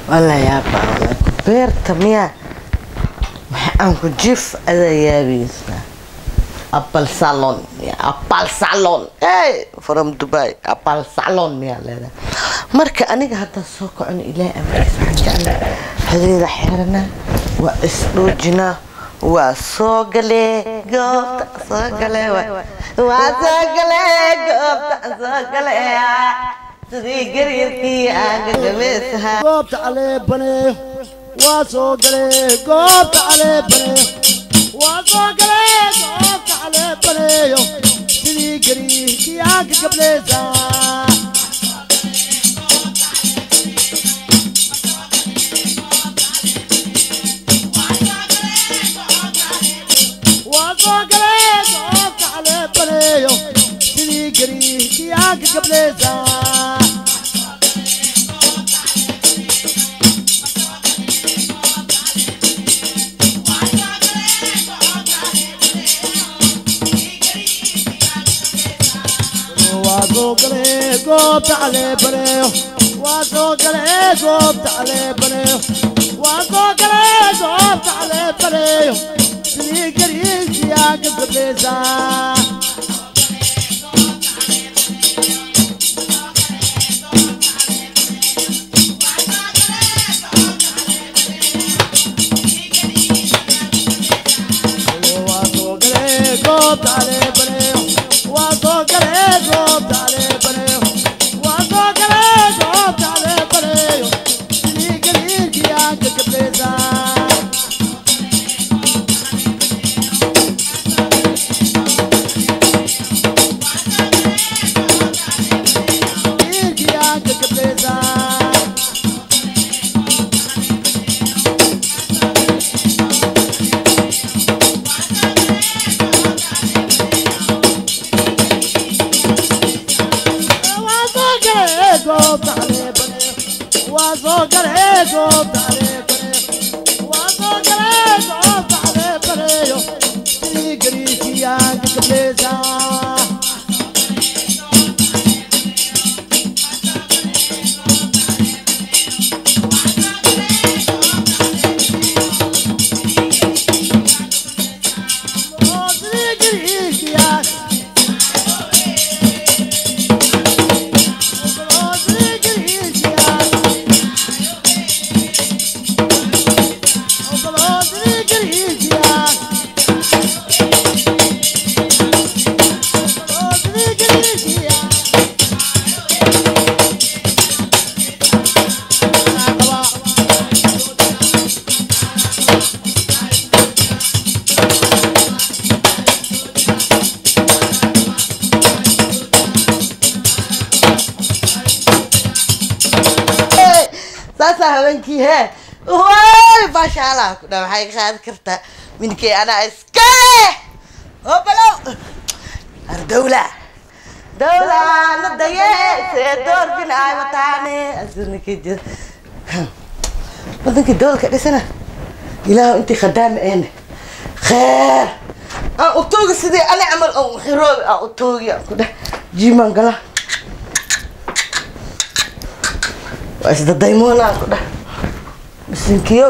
wala yaaba wala beerta miya maxaan ku jif adaa yaabaysa apple salon ya apple salon hey from dubai apple salon miyaa leedahay marka aniga haddaan soo kacon ilaahay amarkiisa waxaan jeclaa hadeeda xeerana waa isdhoojinaa waa soo gale goobta soo gale waa soo gale goobta soo gale sidii garyarkii aan gagabeesahaa goobta caleebane waa soo gale goobta caleebane waa soo gale goobta caleebaneyo sidii gariirkii aan ka gableysaa waa soo gale goobta caleebaneyo sidii gariirkii aan ka gableysaa waa soo gale goobta caleebaneyo waa soo gale goobta caleebaneyo waa soo gale goobta caleebaneyo sidii gariirkii aan ka gableysaa waa soo gale goobta caleebaneyo waa soo gale goobta caleebaneyo waa soo gale goobta caleebaneyo sidii gariirkii aan ka gableysaa gariirkii aan ka gableysaa waa soo gale goobta caleebaneyo waa soo gale goobta caleebaneyo waa soo gale goobta caleebaneyo sidii gariirkii aan ka gableysaa oo sidii gariirkii aan oo sidii gariirkii aan oo sidii gariirkii aan oo sidii gariirkii aan saasaa habeenkii hee way maasha allah ku dha waxay qaadi kartaa minkey anaa iska oo balow ar dawla dawla na daye see doorbin ay wataane asirninkii jir wadankii dawlka dhisana ilaahu intii khadaami eene kheer aan utoogi sidii ani camal aan xiroobi aan utoogi aan ku dheh jiimaan gala waa isdadaymoonaan ku dheh bisinkiyo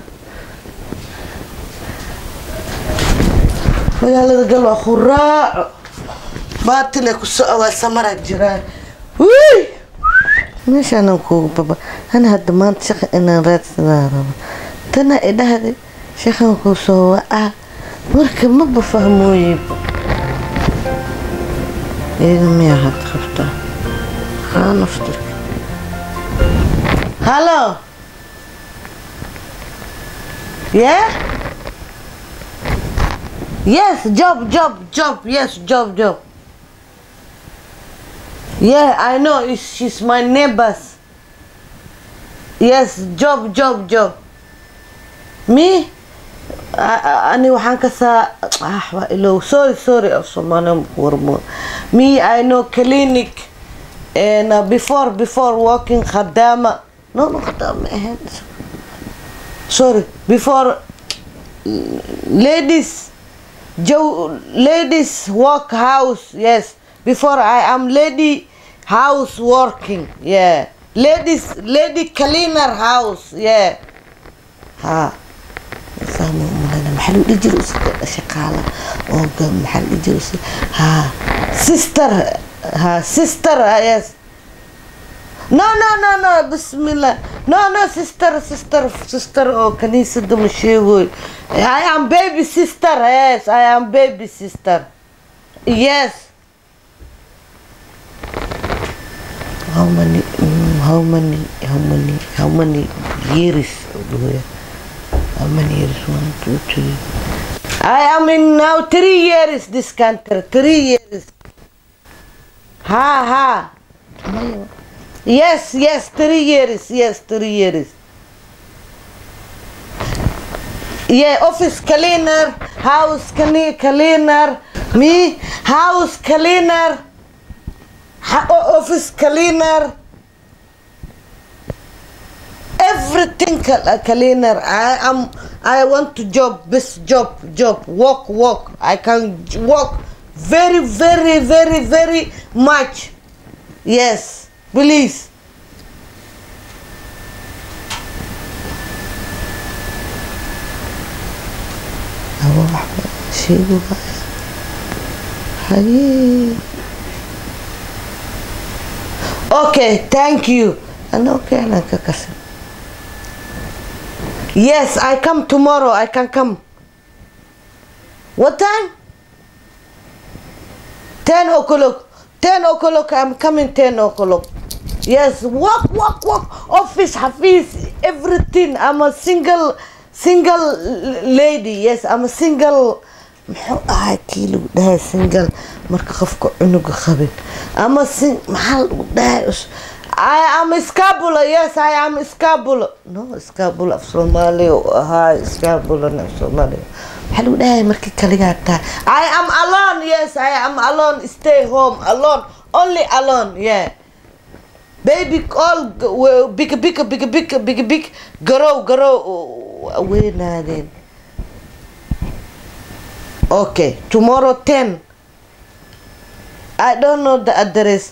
magaalada gal waa khuraaco baatile ku socdaa samara jiraan wuy meeshaanan kuugu baba ana hadda maanta shaqa inaan raadsadaa rabo tana idhahday shaqan kuu soo wacaa marka maba fahmooyeyba iyada miyaa had qabtaa haa naftirka Hello. Yeah? Yes, job, job, job. Yes, job, job. Yeah, I know. It's, she's my neighbors. Yes, job, job, job. Me? A- a- ani waxaan ka saa ah waa ilow sorry sorry af soomaali warmo me i know clinic and uh, before before working khadama no no khadama ahayn sorry before mm, ladies Joe, ladies work house yes before i am lady house working yeah ladies lady cleaner house yeah ha fahmo malena maxaa lagu dhihi jiray usiga shaqaala oo ga- maxaa lagu dhihi jiray usiga ha sister ha sister ah, yes no no no no bismillah no no sister sister sister oo kaniisada ma sheegoy i am baby sister yes i am baby sister yes how many mm, how many how many how many years how many years one two three I am in now three years this country three years ha ha yes yes three years yes three years yeah office cleaner house clean- cleaner me house cleaner ha- o- office cleaner everything cal- cleaner i am i want to job this job job work work i can j- work very very very very much yes please هو شيء هاي Okay, thank you. And okay, أنا ككسر. Yes, I come tomorrow. I can come. What time? 10 o'clock. 10 o'clock. I'm coming 10 o'clock. Yes, walk, walk, walk. Office, Hafiz, everything. I'm a single, single lady. Yes, I'm a single. muxuu ahaa kii lagu dhahay single marka qofka cunuga qabin ama sin maxaa lagu dhahay us I am scabula yes I am scabula no scabula af soomaaliya u ahaa scabula af soomaaliya maxaa lagu dhahay markii kaligaa tahay I am alone yes I am alone stay home alone only alone yeah baby all g- w- big big big big big big garow garow weynaadeen Okay, tomorrow 10. I don't know the address.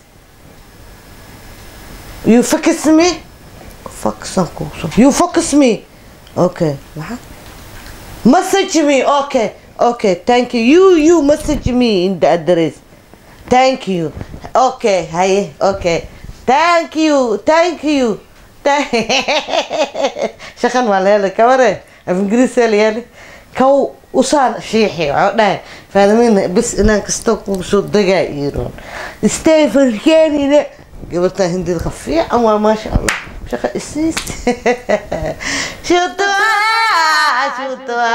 You focus me? Focus on You focus me? Okay. What? Message me. Okay. Okay, thank you. You you message me in the address. Thank you. Okay, hi. Okay. Thank you. Thank you. shaqan waa la helay kabare af ingiriis yaa la yeelay kaw usaan shiixi waxaa dhahay faadimiina bis inaan kasta kugu soo degaa iroon stephen kenine gabartaa hindida ka fiican waa maasha allah shaqa isiis shutua shutua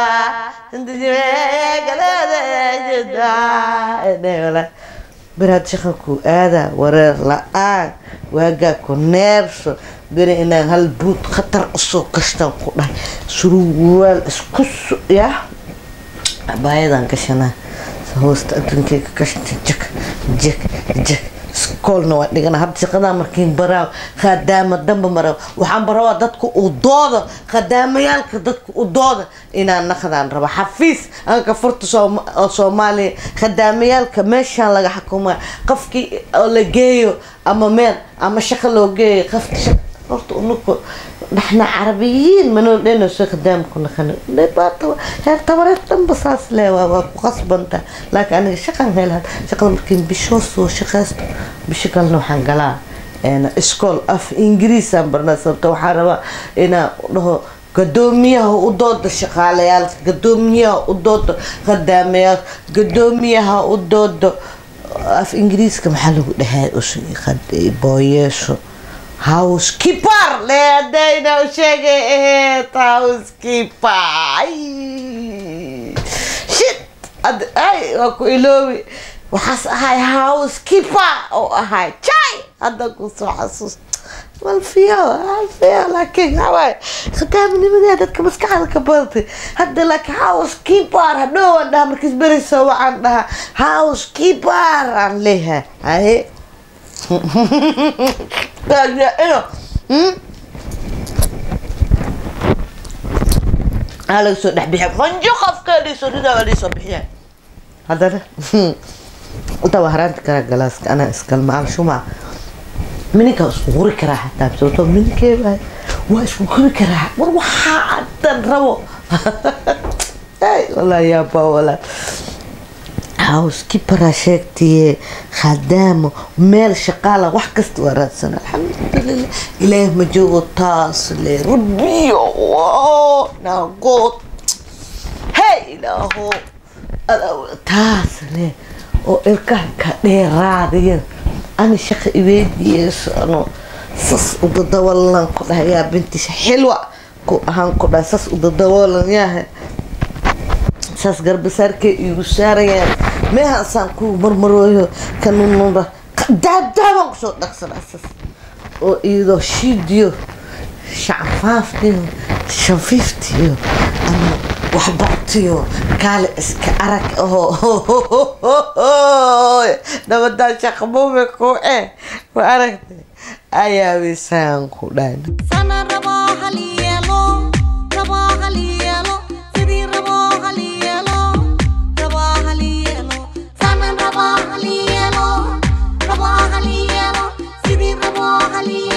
shutua beraad shaqankuu aadaa wareer la-aan waagaa ku neebso beri inaan hal buud khatar usoo gashtaan ku dhahay suruwaal isku su ya abaayadan gashanaa hoosta adduunkeyga gashta jak jak jak iskoolna waa dhigana hadda shaqadaa markiin baraaw khadaama damba maraaw waxaan barawaa dadka u dooda khadaamayaalka dadka u dooda inaan naqdaan raba xafiis anka furta Sooma- oo soomaaliya khadaamayaalka meeshaan laga xukumaa qofkii oo la geeyo ama meel ama shaqo loo geeyo qofka shaq horta unuku naxna carabiyiin manoo dheno soo khadaamku naqano dhibaato heer tabareed dhanba saas le waa waa ku qasbanta laakiin aniga shaqan helaad shaqada markiin bishoo soo shaqaysto bisho kalena waxaan galaa een, iskool af ingiriisaan barnaa sababta waxaa rabaa inaan dhaho gadoomiyaha u dooda shaqaalayaal gadoomiyaha u dooda khadaamayaal gadoomiyaha u dooda af ingiriiska maxaa lagu dhahaa us- qad- booyeesho housekeeper leedayna u sheegay aheyd housekeeper Ay. shit Ad- ay waa ku iloobi waxaas ahay housekeeper oo ahay jay hadda ku soo xasuus malfiyo malfiyo laakiin hawaay khadaaminimada dadka maskaxda ka badatay hadda laakiin housekeeper hadhow aan dhaha markiis berayso waxaan dhahaa housekeeper aan leeyahay haye aa laga soo dhex bixiya qanjo qofkeedii ridaa waa soo bixiya haddana inta waa haraanta kala galaaska anaa iskalmaal shuma mininkaa isku huri karaa xataa sababtoo mininkee baa waa isku huri karaa war waxaa dan rabo Ay, wallaahi yaabaa walaa housekeeperaa sheegtaye khadaamo meel shaqaala wax kasta waa raadsan alxamdulilah ilaah ma joogo taas le rabbiyo wow, naagood hey ilaaho Adaa- taas le oo ilkaha ka dheeraadaya ani shaqa iweydiyeeso ano sas udadawalan ku dhahayaa bintisha xilwa ku ahaan ku dhahay sas udadawalan yahay saas garbasaarkay iigu saarayaan meehaasaan ku marmarooyo kanununba daabdaabaan kusoo dhaqsanaa saas oo iyadoo shiidiyo shacfaaftiyo shafiiftiyo ama waxbartiyo kaale iska arag oo nabadaa shaqamuume ku eh ma aragtay ayaabisaan ku dhahay sana rabo hal yeelo rabo hal yeelo sidii rabo hal yeelo rabo hal yeelo sana rabo hal yeelo rabo hal yeelo sidii rabo hal yeelo